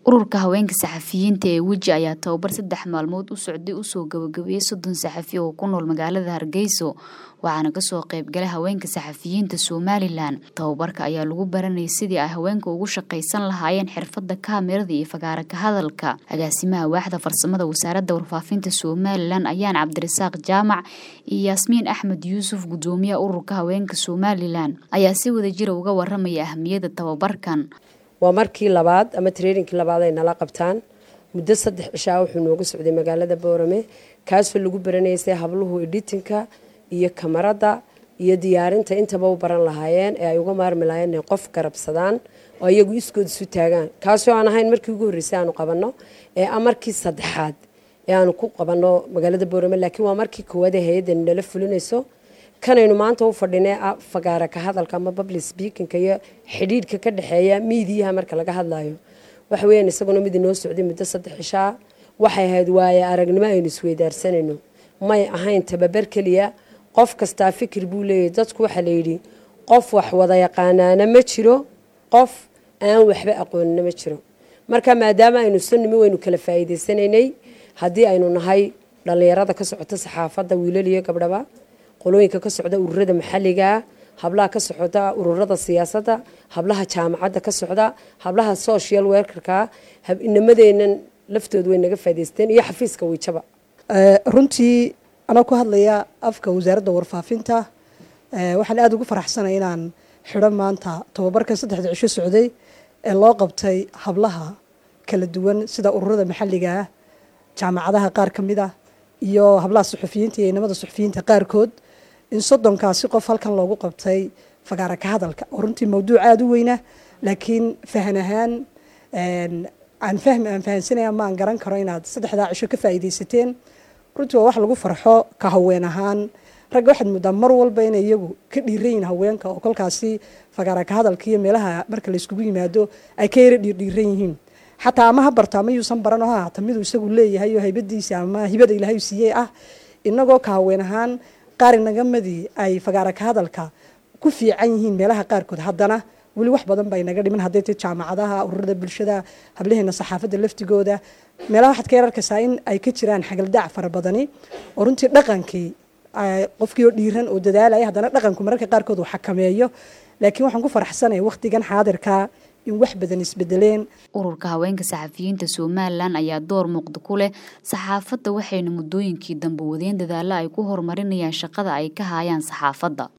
ururka haweenka saxafiyiinta ee weji ayaa tababar saddex maalmood u socday usoo gabagabeeyey soddon saxafi oo ku nool magaalada hargeyso waxaana kasoo qeybgalay haweenka saxafiyiinta somalilan tababarka ayaa lagu baranayay sidii ay haweenka ugu shaqaysan lahaayeen xirfada kaamirada iyo fagaara ka hadalka agaasimaha waaxda farsamada wasaaradda warfaafinta somalilan ayaan cabdirasaaq jaamac iyo yaasmiin axmed yuusuf gudoomiyaha ururka haweenka somalilan ayaa si wadajira uga waramaya ahmiyadda tababarkan waa markii labaad ama traininkii labaad ay nala qabtaan muddo saddex cishaa wuxuu nooga socday magaalada boorame kaasoo lagu baranaysay habluhu editinka iyo kamarada iyo diyaarinta intaba u baran lahaayeen ee ay uga maarmi lahaayeen inay qof garabsadaan oo iyagu iskood isu taagaan kaasoo aan ahayn markii ugu horreysay aanu qabanno ee a markii saddexaad ee aanu ku qabanno magaalada boorame laakiin waa markii koowaad ee hay-addan nala fulinayso kanaynu maanta u fadhinay fagaara ka hadalka ama public speakinka iyo xidhiidhka ka dhexeeya miidiyaha marka laga hadlayo waxa weeyaan isaguna mid inoo socday muddo saddex cishaa waxay ahayd waaye aragnimo aynu isweydaarsanayno may ahayn tababar keliya qof kastaa fikir buu leeyahy dadku waxaa layidhi qof wax wada yaqaanaana ma jiro qof aan waxba aqoonina ma jiro marka maadaama aynu sanimi waynu kala faa'iidaysanaynay haddii aynu nahay dhallinyarada ka socota saxaafadda wiilal iyo gabdhaba qolooyinka ka socda ururada maxalligaa hablaha ka socda ururada siyaasadda hablaha jaamacadda ka socda hablaha social werkarka inamadeennan laftooda way naga faa'idaysteen iyo xafiiska wiijaba runtii anoo ku hadlaya afka wasaaradda warfaafinta waxaan aada ugu faraxsanay inaan xidho maanta tababarkan saddexda cisho socday ee loo qabtay hablaha kala duwan sida ururada maxalliga ah jaamacadaha qaar ka mid ah iyo hablaha suxufiyiinta iyo inamada suxufiyiinta qaarkood in soddonkaasi qof halkan loogu qabtay fagaara ka hadalka oo runtii mawduuc aada u weyna laakiin fahan ahaan aan fahmi aan fahansanaya ma aan garan karo inaad saddexdaa cisho ka faa'iidaysateen runtii waa wax lagu farxo ka haween ahaan ragga waxaad moodaa mar walba inay iyagu ka dhiiran yihin haweenka oo kolkaasi fagaara ka hadalka iyo meelaha marka layskugu yimaado ay ka yara dhiirdhiiran yihiin xataa ama ha barto ama yuusan baran oo ha haata miduu isagu leeyahay oo haybadiisa ama hibada ilaahay siiyey ah inagoo ka haween ahaan qaar inagamadii ay fagaara ka hadalka ku fiican yihiin meelaha qaarkood haddana weli wax badan baa inaga dhiman hadday tay jaamacadaha ururada bulshada hablaheena saxaafadda laftigooda meelaha waxaad ka yar arkaysaa in ay ka jiraan xagaldaac fara badani oo runtii dhaqankii qofkii oo dhiiran oo dadaalaya haddana dhaqanku mararka qaarkood uu xakameeyo laakiin waxaan ku faraxsanaya wakhtigan xaadirka in wax badan isbedeleen ururka haweenka saxafiyiinta somalilan ayaa door muuqda ku leh saxaafadda waxayna muddooyinkii dambe wadeen dadaalo ay ku horumarinayaan shaqada ay ka haayaan saxaafadda